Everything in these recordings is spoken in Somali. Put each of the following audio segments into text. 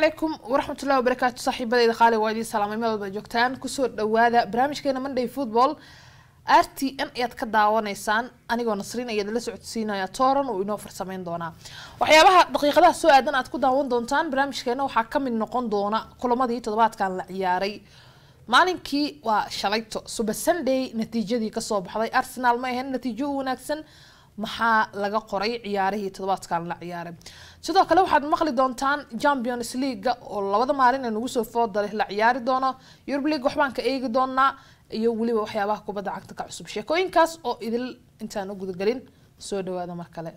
calaykum waraxmatullahi wabarakaatu saaxiibadeyda qaali waa idiin salaamay meel walba joogtaan kusoo dhawaada barnaamijkeena monday football r t n ayaad ka daawanaysaan anigoo nasriin ayaad la socodsiinaya tooran uu inoo farsameyn doonaa waxyaabaha daqiiqadaha soo aadan aad ku daawan doontaan barnaamijkeena waxaa kamid noqon doona kulamadii toddobaadkan la ciyaaray maalinkii waa shalayto suba sunday natiijadii kasoo baxday arsenal ma ahayn natiijo u wanaagsan maxaa laga qoray ciyaarihii toddobaadkan la ciyaaray sidoo kale waxaad maqli doontaan champions leaga oo labada maalin ee nagu soo foodale la ciyaari doono eurub league waxbaan ka eegi doonaa iyo weliba waxyaabaha kubadda cagta ka cusub sheekooyinkaas oo idil intaan u gudagelin soo dhawaada mar kale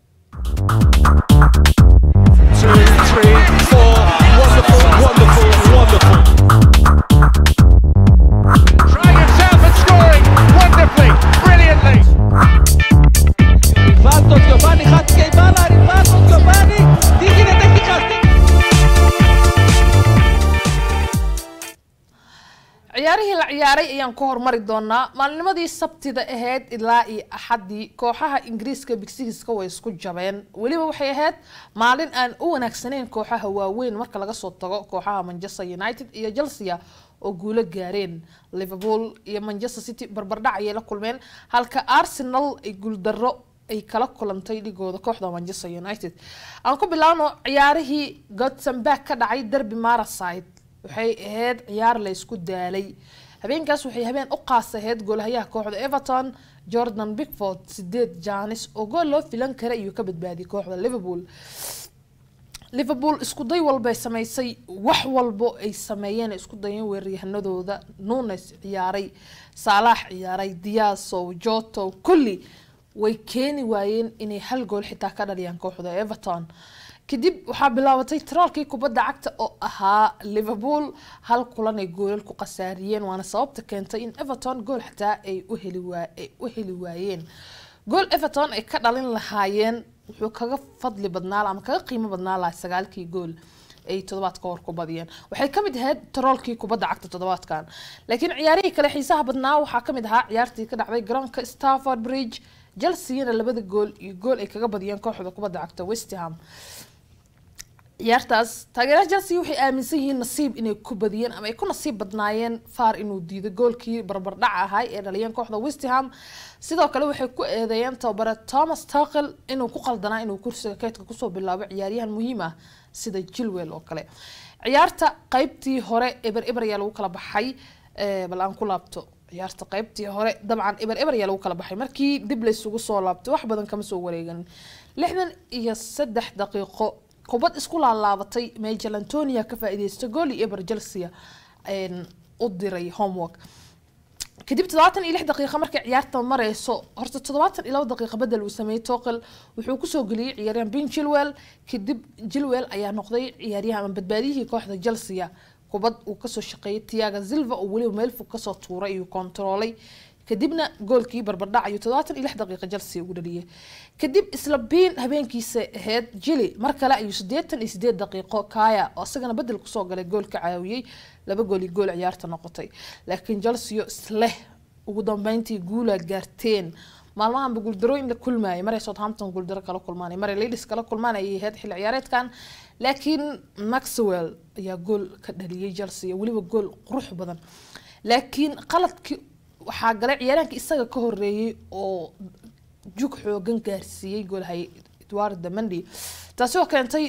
two, three, four. Wonderful, wonderful, wonderful. Trying himself and scoring wonderfully, brilliantly. Rivaldo Giovanni Hatke bala Rivaldo Giovanni digine dakika ciyaarihii la ciyaaray ayaan ku hormari doonaa maalinimadii sabtida ahayd ilaa iyo axadii kooxaha ingiriiska bigsigiska way isku jabeen weliba waxay ahayd maalin aan u wanaagsaneyn kooxaha waaweyn marka laga soo tago kooxaha manchester united iyo chelsea oo guulo gaareen liverpool iyo manchester city barbardhac ayay la kulmeen halka arsenal ay guuldaro ay kala kulantay dhigooda kooxda manchester united aan ku bilaabno ciyaarihii gotsenberg ka dhacay derby maraside waxay ahayd ciyaar la isku daalay habeenkaas waxay habeen u qaas ahayd goolhayaha kooxda everton jordan bigford sideed janis oo gool loo filan kara iyuu ka badbaadiyay kooxda liverpool liverpool isku day walbay sameysay wax walbo ay sameeyeen isku dayeen weeraryahanadooda nunes ciyaaray saalax ciyaaray diasow joto kulli way keeni waayeen inay hal gool xitaa ka dhaliyaan kooxda everton kadib waxaa bilaabatay troolkii kubadda cagta oo ahaa liverpool hal kulan ay goolal ku khasaariyeen waana sababta keentay in everton gool xataa ay u heli waayeen gool everton ay ka dhalin lahaayeen wuxuu kaga fadli badnaa ama kaga qiimo badnaa laha sagaalkii gool ay toddobaadka hor ku badiyeen waxay kamid ahayd troolkii kubadda cagta toddobaadkan laakiin ciyaarihii kale xiisaha badnaa waxaa kamid ahaa ciyaartii ka dhacday garoonka stafford bridge chelseana labada gool iyo gool ay kaga badiyeen kooxda kubadda cagta westham ciyaartaas taageeraha chelsea waxay aaminsan yihiin nasiib inay ku badiyeen ama ay ku nasiib badnaayeen faar inuu diido goolkii barbardhac ahay ee dhaliyeen kooxda westham sidoo kale waxay ku eedeeyeen tababare thomas tuchel inuu ku qaldanaa inuu kursiga keydka kusoo bilaabo ciyaaryahan muhiim ah sida jilwell oo kale ciyaarta qeybtii hore eber eber ayaa lagu kala baxay bal aan ku laabto ciyaarta qeybtii hore dabcan eber eber ayaa lagu kala baxay markii dib laysugu soo laabtay wax badan kama soo wareeganin lixdan iyo saddex daqiiqo kubad isku laalaabatay majel antonia ka faa-iideystay gooli eber chelsea u diray homework kadib toddobaatan iyo lix daqiiqa markay ciyaarta mareyso horta toddobaatan iyo laba daqiiqa bedel uu sameeyey toqel wuxuu kusoo geliyey ciyaaryahan bin jilwell kadib jilwell ayaa noqday ciyaaryahan ama badbaadiyihii kooxda chelsea kubad uu kasoo shaqeeyay tiaga silva oo weliba meel fog kasoo tuuray iyuu kontaroolay kadibna goolkii barbardhac ayuu toddobaatan iyo lix daqiiqa chelsea ugu dhaliyay kadib isla biin habeenkiisa ahayd jili mar kale ayuu siddeetan iyo sideed daqiiqo kaya oo isagana bedel kusoo galay gool ka caawiyey laba gool iyo gool ciyaarta noqotay laakiin chelsea isleh ugu dambeyntii guula gaarteen maalmahanba guuldarooyin la kulmaayay maray southampton guuldaro kala kulmaanay maray ladies kala kulmaan ayay ahayd xilli ciyaareedkan laakiin maxwell ayaa gool ka dhaliyay chelsea weliba gool qurux badan laakiin qaladkii waxaa galay ciyaaraanka isaga ka horeeyay oo jug xoogan gaarsiiyey goolhay edward damendi taasi oo keentay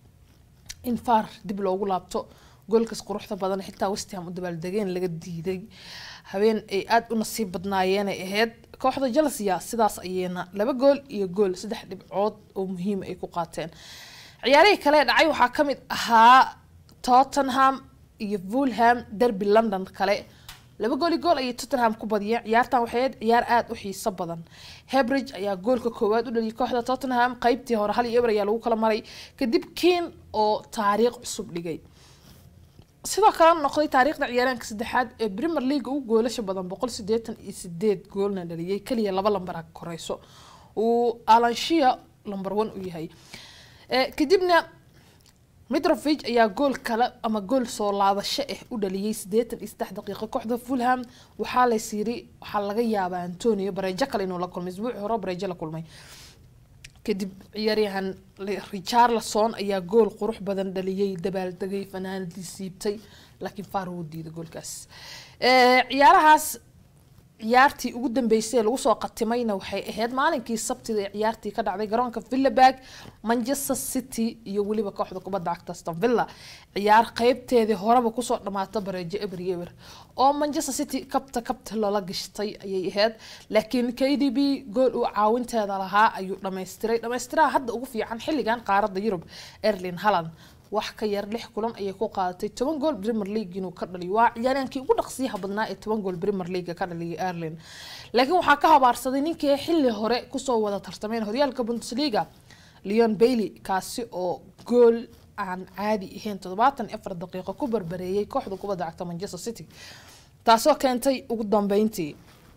in faar dib loogu laabto goolkaas quruxda badan xitaa westham u dabaaldegeen laga diiday habeen ay aada u nasiib badnaayeen ay ahayd kooxda chelsea sidaas ayeyna laba gool iyo gool saddex dhibcood oo muhiim ay ku qaateen ciyaarihii kale dhacay waxaa kamid ahaa tottenham iyo fulham derby london kale laba gooli gool ayay tottenham ku badiyeen ciyaartan waxay ahayd ciyaar aada u xiiso badan hebridge ayaa goolka koowaad u dhaliyay kooxda tottenham qeybtii hore hal iyo eber ayaa lagu kala maray kadib kiin oo taariikh cusub dhigay sidoo kale noqday taariikhda ciyaaraanka saddexaad ee premier league ugu goolasha badan boqol sideetan iyo sideed goolna dhaliyay kaliya laba lambar a koreyso uu alanshia lamber one u yahay kadibna mitrovic ayaa gool kale ama gool soo laabasho ah u dhaliyay sideetan iyo saddex daqiiqo kooxda fulham waxaa lays yiri waxaa laga yaabaa antonio bareejo kale inuu la kulmay isbuuci hore bareejo la kulmay kadib ciyaaryahan richarlison ayaa gool qurux badan dhaliyey dabaaldegay fanaanadii siibtay laakiin faar wuu diiday goolkaas ciyaarahaas ciyaartii ugu dambeysay ee lagu soo qatimayna waxay ahayd maalinkii sabtida ee ciyaartii ka dhacday garoonka villaberg manchester city iyo weliba kooxda kubadda cagta aston villa ciyaar qeybteedii horeba kusoo dhamaata bareejo eber iyo eber oo manchester city kabta kabta loola gashtay ayay ahayd laakiin k d b gool uu caawinteeda lahaa ayuu dhammaystiray dhammaystiraha hadda ugu fiican xilligan qaaradda yurub erlin halland wax ka yar lix kulan ayay ku qaadatay toban gool premier league inuu ka dhaliyo waa ciyaaryahankii ugu dhaqsiyaha badnaa ee toban gool premier league ka dhaliyay erlin laakiin waxaa ka habaarsaday ninkii xilli hore kusoo wada tartameen horyaalka bundesliga leon bailey kaasi oo gool aan caadi ahayn toddobaatan afar daqiiqo ku barbareeyay kooxda kubadda cagta manchester city taasoo keentay ugu dambeyntii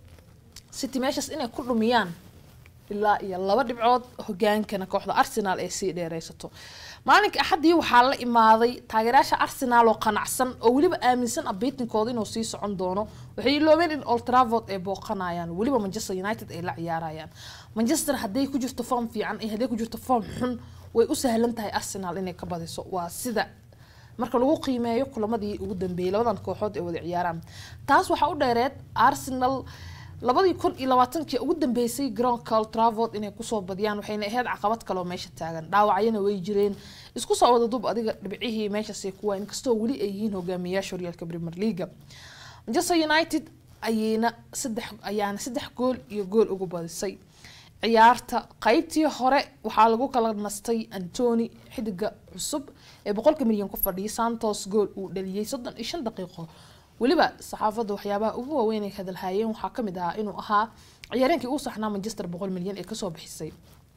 city meeshaas inay ku dhumiyaan ilaa iyo laba dhibcood hogaankana kooxda arsenal ay sii dheereysato maalinka axaddii waxaa la imaaday taageerayaasha arsenal oo qanacsan oo weliba aaminsan abiitinkooda inuu sii socon doono waxay iloobeen in old travord ay booqanayaan weliba manchester united ay la ciyaarayaan manchester hadday ku jirto form fiican iyo hadday ku jirto form xun way u sahlan tahay arsenal inay ka badiso waa sida marka lagu qiimeeyo kulamadii ugu dambeeyay labadan kooxood ee wada ciyaaraan taas waxaa u dheereed arsenal labadii kun iyo labaatankii ugu dambeysay garoonka old travord inay kusoo badiyaan waxayna ahayd caqabad kaleoo meesha taagan dhaawacyana way jireen isku soo wada dub adiga dhibcihii meeshaasay kuwa inkastoo weli ay yihiin hogaamiyayaasha horyaalka premier leaga manchester united ayayna saddex ayaana saddex gool iyo gool ugu badisay ciyaarta qeybtii hore waxaa lagu kala nastay antony xidiga cusub ee boqolka milyan ku fadhiyay santos gool uu dhaliyay soddon iyo shan daqiiqo weliba saxaafadda waxyaabaha ugu waaweyn ay hadalhaayeen waxaa kamid ahaa inuu ahaa ciyaareenkii uu saxnaa manchester boqol milyan ee kasoo bixisay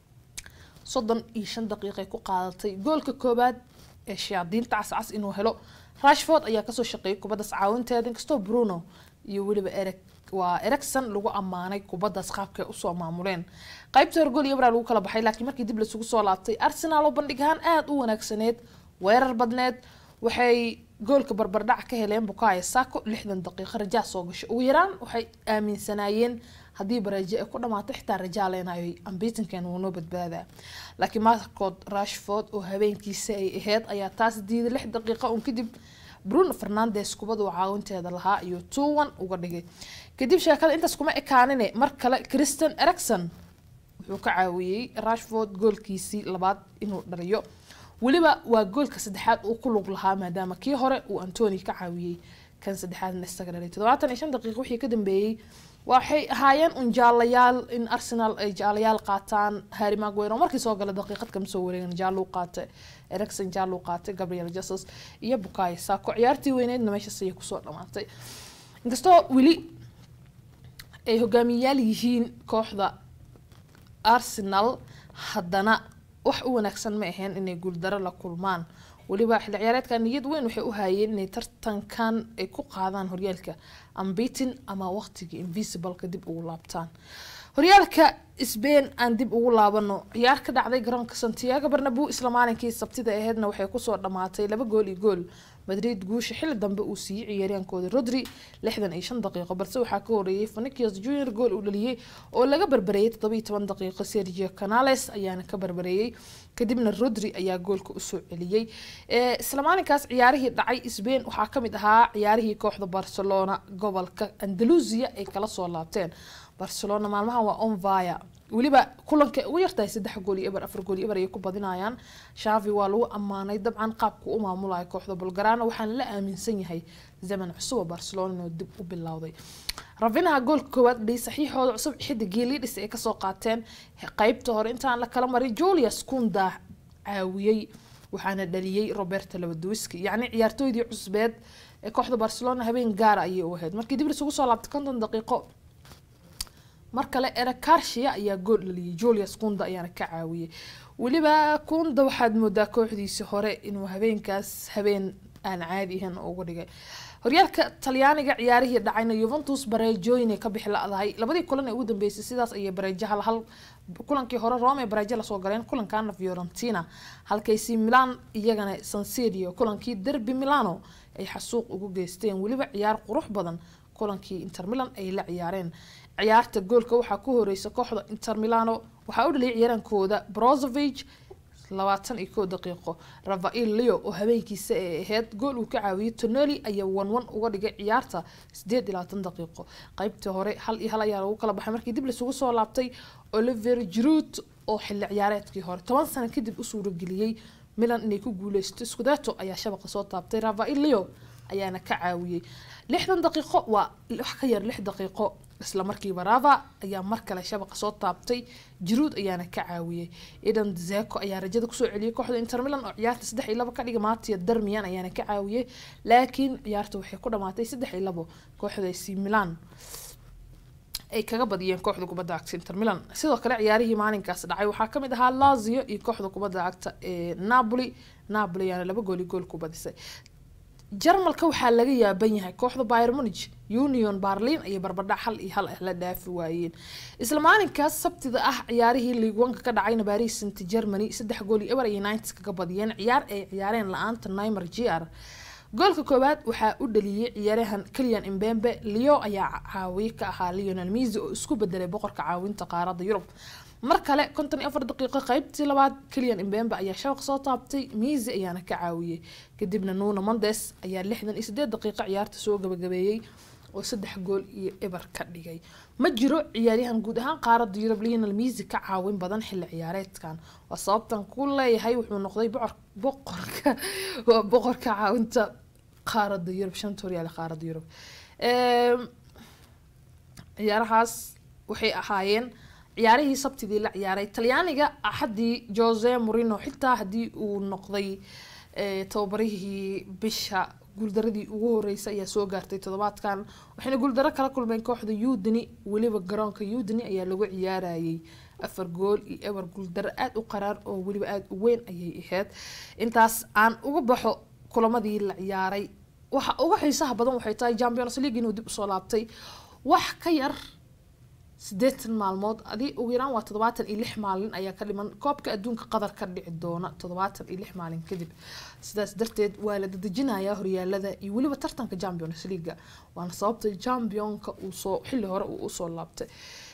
soddon iyo shan daqiiqay ku qaadatay goolka koobaad ee shayaadiinta cascas inuu helo rashford ayaa kasoo shaqeeyay kubaddaas caawinteeda inkastoo bruno iyo weliba ereg waa ericson lagu ammaanay kubaddaas qaabkay usoo maamuleen qaybta hore gool iyo braa lagu kala baxay laakiin markii dib lasugu soo laabtay arsenal oo bandhig ahaan aada u wanaagsaneed weerar badneed waxay goolka barbardhac ka heleen bukayo sako lixdan daqiiqo rajaa soo gashay ugu yaraan waxay aaminsanaayeen haddii baraje ay ku dhamaato xitaa rajaa leenayo ambitinkan wuu noo badbaadaa laakiin marcood rashford oo habeenkiisa ay ahayd ayaa taas diiday lix daqiiqo un kadib bruno fernandes kubadu caawinteeda lahaa iyo tuwan uga dhigay kadib sheekada intaas kuma ekaanine mar kale christian ericson wuxuu ka caawiyey rashford goolkiisii labaad inuu dhaliyo weliba waa goolka saddexaad uu ku lug lahaa maadaama kii hore uu antony ka caawiyey kan saddexaadna isaga dhalay toddobaatan iyo shan daqiiq wixii ka dambeeyey waxay ahaayeen un jaalayaal in arsenal ay jaalayaal qaataan harry maguire oo markii soo gala daqiiqad kama soo wareegan jaaluu qaatay ericson jaaluu qaatay gabriel jesus iyo bukayo sako ciyaartii weyneedna meeshaas ayay kusoo dhamaatay inkastoo weli ay hogaamiyayaal yihiin kooxda arsenal haddana wax u wanaagsan ma ahayn inay guuldaro la kulmaan weliba xilli ciyaareedka niyad weyn waxay u haayeen inay tartankan ay ku qaadaan horyaalka ambitin ama waqtiga invisibleka dib ugu laabtaan horyaalka sbain aan dib ugu laabano ciyaar ka dhacday garoonka santiago barnabu isla maalinkii sabtida aheedna waxay kusoo dhamaatay laba gool iyo gool madrid guusha xilli dambe uu siiyey ciyaaryaankooda rodri lixdan iyo shan daqiiqo balse waxaa ka horeeyay fanikios junior gool uu dhaliyey oo laga barbareeyay toddoba iyo toban daqiiqo sergio canales ayaana ka barbareeyey kadibna rodri ayaa goolka usoo celiyey isla maalinkaas ciyaarihii dhacay sbain waxaa kamid ahaa ciyaarihii kooxda barcelona gobolka andalusia ay kala soo laabteen barcelona maalmahan waa onvaya weliba kulanka ugu yartahay saddex gool iyo eber afar gool iyo eber ayay ku badinayaan shavi waa lagu ammaanay dabcan qaabku u maamulaya kooxda bulgarana waxaana la aaminsan yahay zaman cusub oo barcelona inuu dib u bilowday ravinaha goolka koowaad dhiyay saxiixooda cusub xidigii lidhis ay kasoo qaateen qeybta hore intaan la kala marin julius kunda caawiyey waxaana dhaliyey roberto labaduwiski yacni ciyaartooydii cusbeed ee kooxda barcelona habeen gaara ayay u ahayd markii dib isugu soo laabtay konton daqiiqo mar kale erakarshia ayaa gool dhaliyay julius kunda ayaana ka caawiyey weliba kunda waxaad moodaa kooxdiisi hore inuu habeenkaas habeen aan caadi ahayn uga dhigay horyaalka talyaaniga ciyaarihii dhacayna yuventus bareejooyinay ka bixi la-dahay labadii kulan ee ugu dambeysay sidaas ayay bareejo hal hal kulankii hore rome ee bareejo lasoo galeen kulankana fiorentina halkaysi milan iyagana sanserio kulankii derby milano ay xasuuq ugu geysteen weliba ciyaar qurux badan kulankii inter milan ay la ciyaareen ciyaarta goolka waxaa ku horeysa kooxda inter milano waxaa u dhaliyay ciyaarankooda brozovic labaatan iyo kow daqiiqo rafael leo oo habeenkiisa ay ahayd gool uu ka caawiyey toneli ayaa wanwan uga dhigay ciyaarta sideed iyo labaatan daqiiqo qaybtii hore hal iyo hal ayaa lagu kala baxay markii dib laisugu soo laabtay oliver giroud oo xilli ciyaareedkii hore toban sano kadib u suurageliyey milan inay ku guuleysto scudeto ayaa shabaqa soo taabtay rafael leo ayaana ka caawiyey lixdan daqiiqo waa wax ka yar lix daqiiqo isla markiiba rava ayaa mar kale shabaqa soo taabtay jiruud ayaana ka caawiyey idan zeko ayaa rajada kusoo celiyey kooxda inter milan oo ciyaarta saddex iyo labo ka dhiga maatiya darmiyan ayaana ka caawiyey laakiin ciyaarta waxay ku dhamaatay saddex iyo labo kooxda ac milan ay kaga badiyeen kooxda kubadda cagta inter milan sidoo kale ciyaarihii maalinkaas dhacay waxaa kamid ahaa lazio iyo kooxda kubadda cagta ee napoli napoli ayaana laba gooli gool ku badisay jarmalka waxaa laga yaaban yahay kooxda byr munich union barlin ayay barbardhac hal iyo hal ah la dhaafi waayeen isla maalinkaas sabtida ah ciyaarihii liigwanka ka dhacayna paris saint germany saddex gool iyo eber iyo united kaga badiyeen ciyaar ay ciyaareen la-aanta nimer gr goolka koowaad waxaa u dhaliyey ciyaarahan keliyan imbembe leo ayaa caawiye ka ahaa leonel misi oo isku bedelay boqorka caawinta qaarada yurub mar kale konton iyo afar daqiiqo qaybtii labaad keliyan imbembe ayaa shabaq soo taabtay misi ayaana ka caawiyey kadibna nuno mondes ayaa lixdan iyo sideed daqiiqo ciyaarta soo gabagabeeyey oo saddex gool iyo eber ka dhigay ma jiro ciyaaryahan guud ahaan qaarada yurub leonel misi ka caawin badan xilli ciyaareedkan waa sababtan ku leeyahay wuxuu noqday boqorka waa boqorka caawinta qaarada yurub shanta horyaale qaarada yurub ciyaarahaas waxay ahaayeen ciyaarihii sabtidii la ciyaaray talyaaniga axadii jose morino xitaa haddii uu noqday tababarihii bisha guuldaradii ugu horeysay ayaa soo gaartay toddobaadkan waxayna guuldaro kala kulmeen kooxda udini weliba garoonka udini ayaa lagu ciyaarayay afar gool iyo eber guuldaro aada u qaraar oo weliba aada u weyn ayay ahayd intaas aan uga baxo kulamadii la ciyaaray waxa uga xiisaha badan waxay tahay champions league inuu dib usoo laabtay wax ka yar sideetan maalmood adi ugu yaraan waa toddobaatan iyo lix maalin ayaa ka dhiman koobka adduunka qadar ka dhici doona toddobaatan iyo lix maalin kadib sidaas darteed waa la dadejinayaa horyaalada iyo weliba tartanka champions leaga waana sababta championka uu soo xilli hore uu usoo laabtay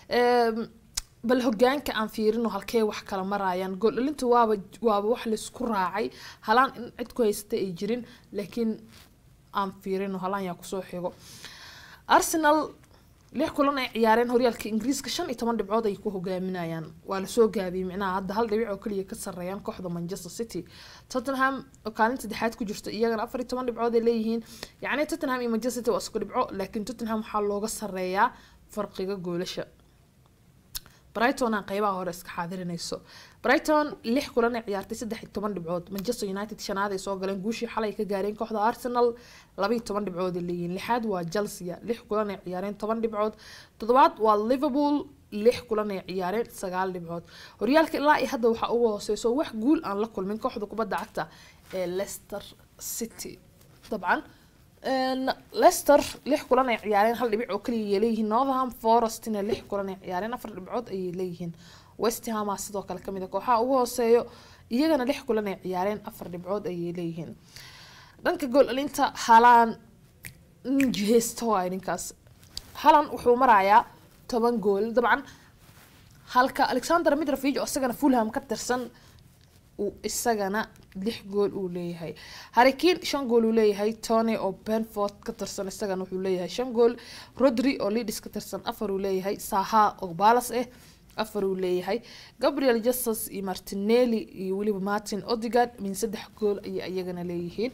bal hogaanka aan fiirino halkee wax kala marayaan gooldhalinta waaba waaba wax laysku raacay halaan in cid ku haysata ay jirin laakiin aan fiirino halaan yaa kusoo xigo arsenal lix kulan ay ciyaareen horyaalka ingiriiska shan iyo toban dhibcood ay ku hogaaminayaan waa lasoo gaabiyey micnaha hadda hal dhibic oo keliya ka sareeyaan kooxda manchester city tottenham oo kaalinta saddexaad ku jirta iyagana afar iyo toban dhibcood ay leeyihiin yacni tottenham iyo manchester city waa isku dhibco laakiin tottenham waxaa looga sareeyaa farqiga goolasha brighton aan qeybaha hore iska xaadirinayso brighton lix kulan ay ciyaartay saddex iyo toban dhibcood manchester united shanaad ay soo galeen guushii xalay ka gaareen kooxda arsenal labaiyo toban dhibcood ay leeyihiin lixaad waa chelsea lix kulan ay ciyaareen toban dhibcood toddobaad waa liverpool lix kulan ay ciyaareen sagaal dhibcood horyaalka ilaa iyo hadda waxaa ugu hooseyso wax guul aan la kulmin kooxda kubadda cagta ee leicester city dabcan leicester lix kulan ay ciyaareen hal dhibic oo kaliya ayay leeyihiin northam forestina lix kulan ay ciyaareen afar dhibcood ayay leeyihiin westhama sidoo kale kamid a kooxaha ugu hooseeyo iyagana lix kulan ay ciyaareen afar dhibcood ayay leeyihiin dhanka gool dhalinta halaan jiheysta waay ninkaas halan wuxuu marayaa toban gool dabcan halka alexander mitrovic oo isagana fulham ka tirsan uu isagana lix gool uu leeyahay harikiin shan gool uu leeyahay tony oo benford ka tirsan isagana wuxuu leeyahay shan gool rodri oo lidis ka tirsan afar uu leeyahay saha oo balas ah afar uu leeyahay gabriel jesus iyo martinelli iyo weliba martin odigard min saddex gool ayay iyagana leeyihiin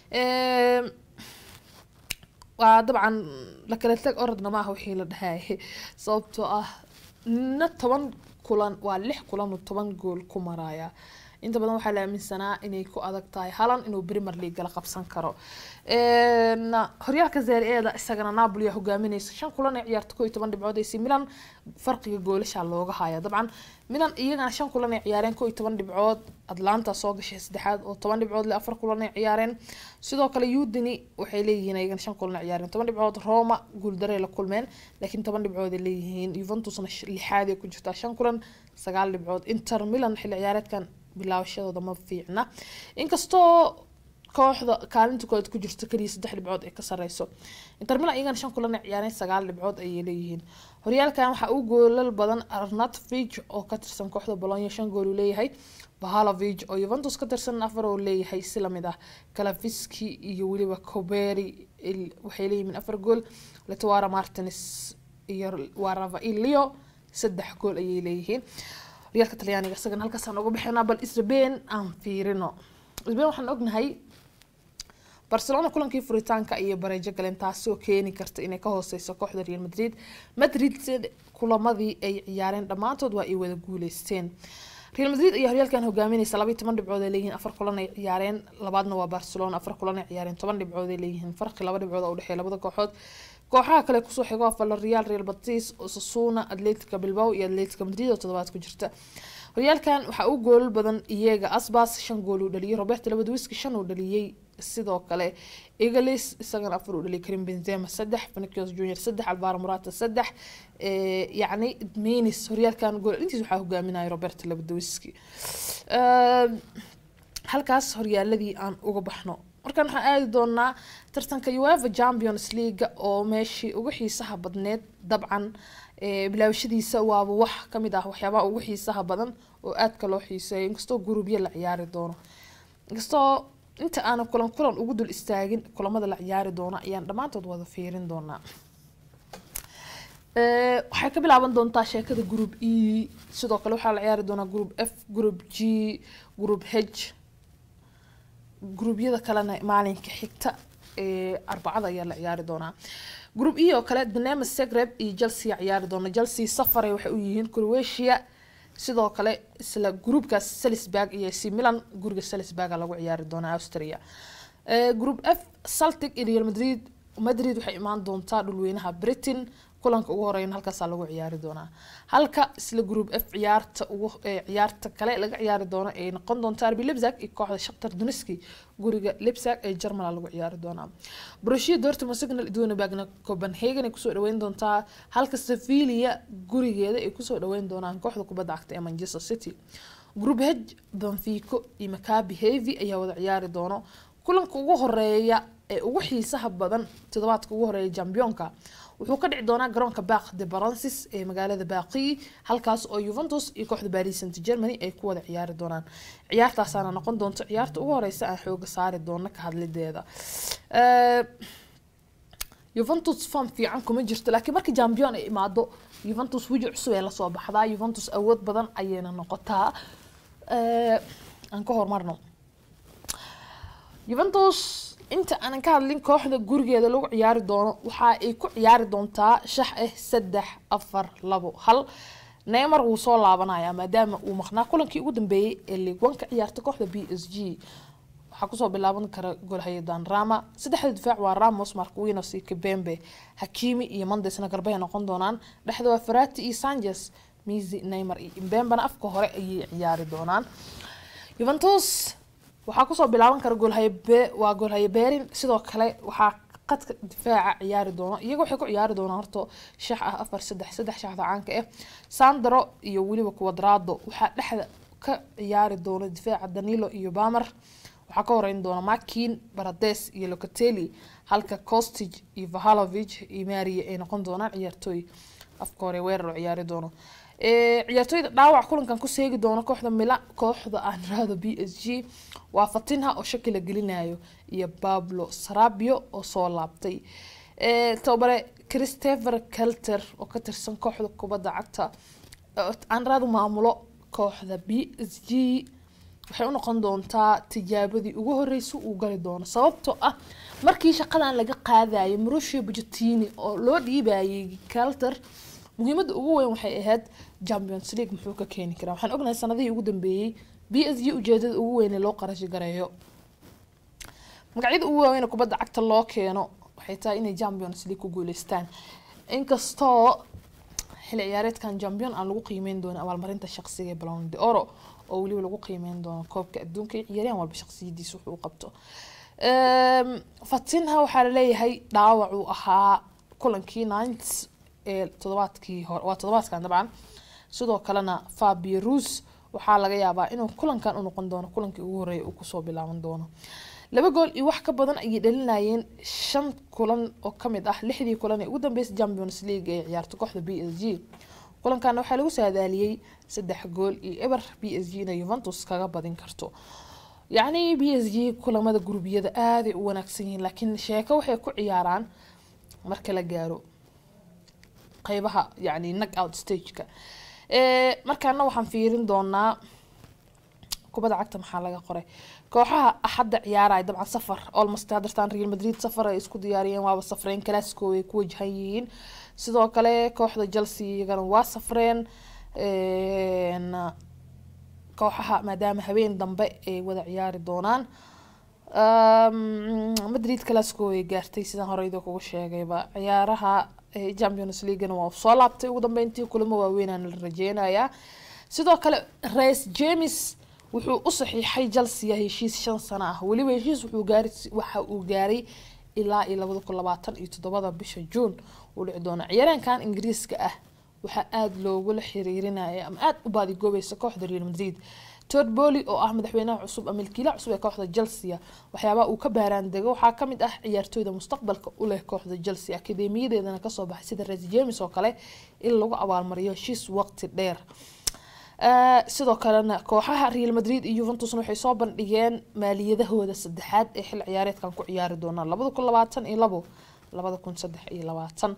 waa dabcan lakala tag orodna maaha wixii la dhahay sababtoo ah na toban kulan waa lix kulan oo toban gool ku maraya inta badan waxaa la aaminsanaa inay ku adag tahay halan inuu premier league la qabsan karo horyaalka zaari-eeda isagana napoli aa hogaaminaysa shan kulan ay ciyaarta ko iyo toban dhibcood aysi milan farqiga goolasha looga haya dabcan milan iyagana shan kulan ay ciyaareen ko iyo toban dhibcood atlanta soo gashay saddexaad oo toban dhibcood le afar kulan ay ciyaareen sidoo kale udini waxay leeyihiin iyagana shan kulan ay ciyaareen toban dhibcood roma guuldaray la kulmeen laakiin toban dhibcood ay leeyihiin juventusna lixaad ay ku jirtaa shan kulan sagaal dhibcood inter milan xilli ciyaareedkan bilaabashadooda ma fiicna inkastoo kooxda kaalinta koowaad ku jirta keliya saddex dhibcood ee ka sareyso inter milan iyagana shan kulan ay ciyaareen sagaal dhibcood ayay leeyihiin horyaalkan waxaa u goolal badan arnatovich oo ka tirsan kooxda bolonya shan gool uu leeyahay bahalovic oo yuventus ka tirsan afar oo leeyahay si lamid ah kalafiski iyo weliba coberi waxay leeyihiin afar gool letwara martins iyo waravailio saddex gool ayay leeyihiin horyaalka talyaaniga isagana halkaasaan uga bixinaa bal sbain aan fiirino sbain waxaan ognahay barcelona kulankii furitaanka iyo bareejo galeen taasi oo keeni karta inay ka hooseyso kooxda real madrid madrid kulamadii ay ciyaareen dhammaantood waa ay wada guuleysteen real madrid ayaa horyaalkan hogaaminaysa labaiy toban dhibcood ay leeyihiin afar kulan ay ciyaareen labaadna waa barcelona afar kulan ay ciyaareen toban dhibcood ay leeyihiin farqi laba dhibcood oo udhexeeya labada kooxood kooxaha kale kusoo xigo waa valerial real batis osasuna atletica bilbao iyo atletica madrid oo toddobaad ku jirta horyaalkan waxaa u goolal badan iyaga asbas shan gool uu dhaliyay roberto labaduwiski shan uu dhaliyey sidoo kale egalis isagana afar uu dhaliyay karim benzema saddex vinicius junior saddex alvaro morata saddex yacni menis horyaalkan gool intiis waxaa hogaaminaya roberto labaduwiski halkaas horyaaladii aan uga baxno markaan waxaan aadi doonaa tartanka ueva champions league oo meeshii ugu xiisaha badneed dabcan bilaabashadiisa waaba wax kamid ah waxyaabaha ugu xiisaha badan oo aadka loo xiiseeyo inkastoo gurubyo la ciyaari doono inkastoo inta aanan kulan kulan ugu dul istaagin kulamada la ciyaari doono ayaan dhammaantood wada fiirin doonaa waxay ka bilaaban doontaa sheekada group e sidoo kale waxaa la ciyaari doonaa group f group g group h gruubyada kalena maalinka xigta ee arbacada ayaa la ciyaari doonaa group e oo kale dinamo zagreb iyo chelsea ciyaari doona chelsea safare waxay u yihiin croatia sidoo kale isla groupkaas salisburg iyo c milan guriga salisburga lagu ciyaari doonaa austria group f celtic iyo real madrid madrid waxay imaan doontaa dhulweynaha britain kulanka ugu horeeyana halkaasaa lagu ciyaari doonaa halka isla group f ciyaarta ugu ciyaarta kale laga ciyaari doono ay noqon doonta arbi lebzag iyo kooxda shaktar duniski guriga lebzag ee germana lagu ciyaari doonaa borussia dortmund signal iduna bagna copenhagen ay kusoo dhaweyn doontaa halka sevilla gurigeeda ay kusoo dhaweyn doonaan kooxda kubadda cagta ee manchester city group h benfico iyo maccabi heavy ayaa wada ciyaari doono kulanka ugu horeeya ee ugu xiisaha badan toddobaadka ugu horeeya championka wuxuu ka dhici doonaa garoonka baq de barancis ee magaalada baaqi halkaas oo yuventus iyo kooxda paris saint germany ay ku wada ciyaari doonaan ciyaartaasaana noqon doonto ciyaarta ugu horeysa aan xooga saari doono ka hadlideeda yuventus form fiican kuma jirto laakiin markii champion ay imaado yuventus weji cusub ee lasoo baxdaa yuventus awood badan ayayna noqotaa aan ka horumarno yuventus inta aanan ka hadlin kooxda gurigeeda lagu ciyaari doono waxa ay ku ciyaari doontaa shax ah saddex afar labo hal neymar wuu soo laabanayaa maadaama uu maqnaa kulankii ugu dambeeyey ee liigwanka ciyaarta kooxda b s g waxaa kusoo bilaaban kara golhayadan rama saddexda difaac waa ramos marquinos iyo kabembe hakimi iyo mandesna garbahay noqon doonaan dhexda waa farati iyo sanchez misi neymar iyo imbembana afka hore ayay ciyaari doonaan juventus waxaa kusoo bilaaban kara goolhaye waa goolhaye berin sidoo kale waxaa qadka difaaca ciyaari doono iyaga waxay ku ciyaari doonaan horta shax ah afar saddex saddex shaxda caanka ah sandro iyo weliba quadrado waxaa dhexda ka ciyaari doona difaaca danilo iyo bamer waxaa ka horeyn doona makin barades iyo locatelli halka costig iyo vahalovic iyo maria ay noqon doonaan ciyaartooy afka hore weerar oo ciyaari doono ciyaartooyda dhaawac kulankan ku seegi doono kooxda mila kooxda aan raado b s g waa fatinha oo shaki la gelinayo iyo pablo sarabio oo soo laabtay tababare christopher kelter oo ka tirsan kooxda kubadda cagta aan raado maamulo kooxda b s g waxay u noqon doontaa tijaabadii ugu horeysa uu gali doono sababtoo ah markii shaqadan laga qaadayay marusha bujatini oo loo dhiibayay kelter muhiimada ugu weyn waxay ahayd champions league muxuu ka keeni karaa waxaan ognahay sanadihii ugu dambeeyey b s g ujeedada ugu weyn ee loo qarashi gareeyo magacyada ugu waaweyn ee kubadda cagta loo keeno waxay tahay inay champions league ku guuleystaan inkastoo xilli ciyaareedkan champion aan lagu qiimeyn doono abaalmarinta shaqsiga ee balon de oro oo weliba lagu qiimeyn doono koobka adduunka iyo ciyaaryahan walba shaqsiyadiisa wuxuu u qabto fatinha waxaa laleeyahay dhaawac uu ahaa kulankii ninth ee todobaadkii hore waa todobaadkan dabcan sidoo kalena fabio rus waxaa laga yaabaa inuu kulankan u noqon doono kulankii ugu horeeya uu kusoo bilaaban doono laba gool iyo wax ka badan ayay dhalinayeen shan kulan oo kamid ah lixdii kulan ee ugu dambeysay champions league ee ciyaarta kooxda b s g kulankaana waxaa lagu saadaaliyey saddex gool iyo eber b s g inay yuventus kaga badin karto yacni b s g kulamada gurbiyada aaday u wanaagsan yihiin laakiin sheeko waxay ku ciyaaraan marka la gaaro qeybaha yani nag out stageka markaana waxaan fiirin doonaa kubadda cagta maxaa laga qoray kooxaha axadda ciyaaraya dabcan safar olmost hadartaan real madrid safar ay isku diyaariyeen waaba safreen classico ay ku wajahan yihiin sidoo kale kooxda chelsea iyagana waa safreen kooxaha maadaama habeen dambe ay wada ciyaari doonaan madrid classico ay gaartay sidaan horeyda kugu sheegayba ciyaaraha champions leaguena waa soo laabtay ugu dambeyntii kulamo waaweynaan la rajeynayaa sidoo kale rais james wuxuu u saxiixay chelsea heshiis shan sano ah weliba heshiis wuxuu gaari waxa uu gaaray ilaa iyo labada kun labaatan iyo toddobada bisha juun uu dhici doona ciyaaraankan ingiriiska ah waxaa aada loogula xiriirinaya ama aada u baadigoobaysa kooxda real madrid tod boli oo ah madaxweynaha cusub ama milkiilaha cusub ee kooxda chelsea waxyaabaha uu ka baaraan dego waxaa kamid ah ciyaartooyda mustaqbalka u leh kooxda chelsea akademiyadeedana kasoo baxay sida res james oo kale in lagu abaalmariyo heshiis waqti dheer sidoo kalena kooxaha real madrid iyo yuventusna waxay soo bandhigeen maaliyadahooda saddexaad ee xil ciyaareedkan ku ciyaari doonaan labada kun labaatan iyo labo labada kun saddex iyo labaatan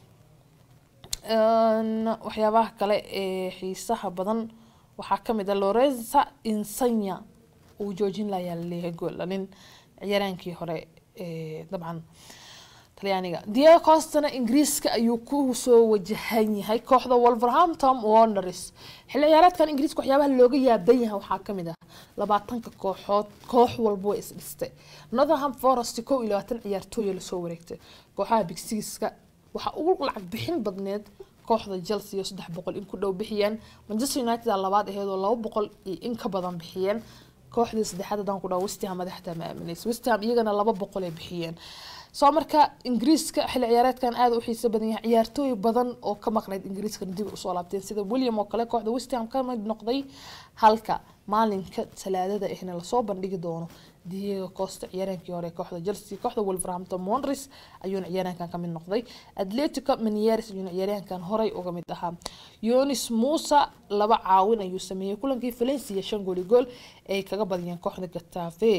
waxyaabaha kale ee xiisaha badan waxaa kamid a lorenza insanya uu joojin layaa laleeyahay goolanin ciyaaraankii hore dabcan talyaaniga diego costana ingiriiska ayuu ku soo wajahan yahay kooxda wolverhampton wonders xilli ciyaareedkan ingiriiska waxyaabaha looga yaaban yahay waxaa kamid ah labaatanka kooxood koox walba way isdhistay northerham forest kow iyo labaatan ciyaartooya lasoo wareegtay kooxaha big sixka waxaa ugu lacag bixin badneed kooxda chelsea oo saddex boqol in ku dhow bixiyeen manchester united aa labaad aheed oo laba boqol iyo in ka badan bixiyeen kooxdii saddexaad haddaan ku dhaho westham madaxda ma aaminaysa westham iyagana laba boqol ay bixiyeen soo marka ingiriiska xilli ciyaareedkan aada u xiiso badan yahay ciyaartooy badan oo ka maqnayd ingiriiskana dib usoo laabteen sida william oo kale kooxda westham ka mid noqday halka maalinka talaadada ahna lasoo bandhigi doono diego costa ciyaaraankii hore kooxda chelsea kooxda wolverhampton wonders ayuuna ciyaaraankan ka mid noqday atletico manieres ayuuna ciyaaryahankan horey uga mid ahaa yonis musa laba caawin ayuu sameeyey kulankii valencia shan gooli gool ay kaga badiyeen kooxda gatafe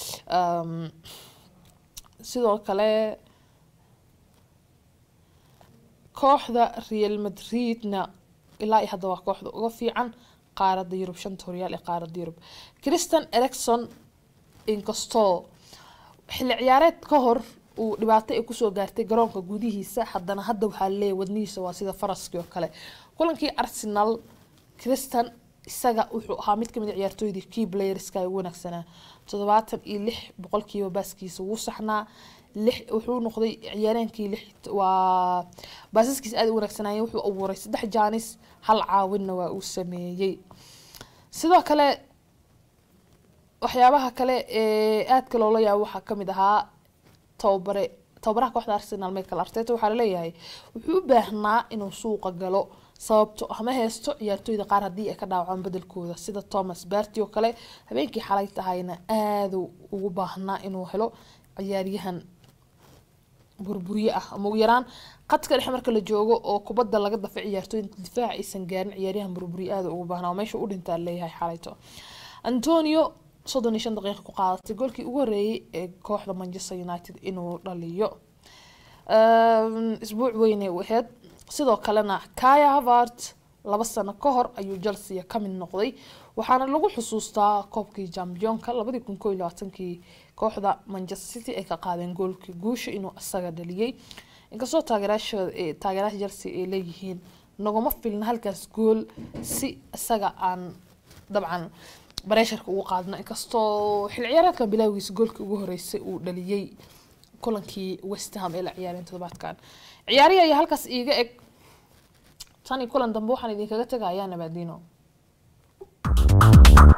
sidoo kale kooxda real madridna ilaa iyo hadda waa kooxda uga fiican qaarada yurub shanta horyaal ee qaarada yurub christian ericson inkastoo xilli ciyaareed ka hor uu dhibaato ay kusoo gaartay garoonka gudihiisa haddana hadda waxaa leeyahy wadnihiisa waa sida faraskii oo kale kulankii arsenal christian isaga wuxuu ahaa mid kamid a ciyaartooydii key playerska ugu wanaagsanaa toddobaatan iyo lix boqolkiiba baaskiisa wuu saxnaa lix wuxuu noqday ciyaaraankii lix waa baasaskiisa aada u wanaagsanaayen wuxuu abuuray saddex jaanis hal caawinna waa uu sameeyey sidoo kale waxyaabaha kale ee aadka loola yaabo waxaa kamid ahaa tababare tababaraha kooxda arsenal michael arteta waxaa laleeyahay wuxuu u baahnaa inuu suuqa galo sababto ama heesto ciyaartooyda qaar haddii ay ka dhaawacaan bedelkooda sida thomas barty oo kale habeenkii xalay tahayna aada ugu baahnaa inuu helo ciyaaryahan burburye ah ama ugu yaraan qadka dhexe marka la joogo oo kubadda laga dafa ciyaartooy difaaca aysan gaarin ciyaaryahan burburye aada ugu baahnaa oo meesha u dhintaa leeyahay xalayto antonio soddon iyo shan daqiiqa ku qaadatay goolkii ugu horeeyay ee kooxda manchester united inuu dhaliyo isbuuc weynay u aheyd sidoo kalena kaya havart laba sano ka hor ayuu chelsea ka mid noqday waxaana lagu xusuustaa koobkii championka labadii kun koo iyo labaatankii kooxda manchester city ay ka qaadeen goolkii guusha inuu isaga dhaliyey inkastoo taageeraashooda taageeraasha chelsea ay leeyihiin naguma filna halkaas gool si isaga aan dabcan bareesharka ugu qaadno inkastoo xil ciyaareedkan bilaagiisa goolkii ugu horeysay uu dhaliyey kulankii westham ee la ciyaareen toddobaadkan ciyaarihi ayaa halkaas iiga eg tan iyo kulan dambe waxaan idinkaga tegayaa nabaadiino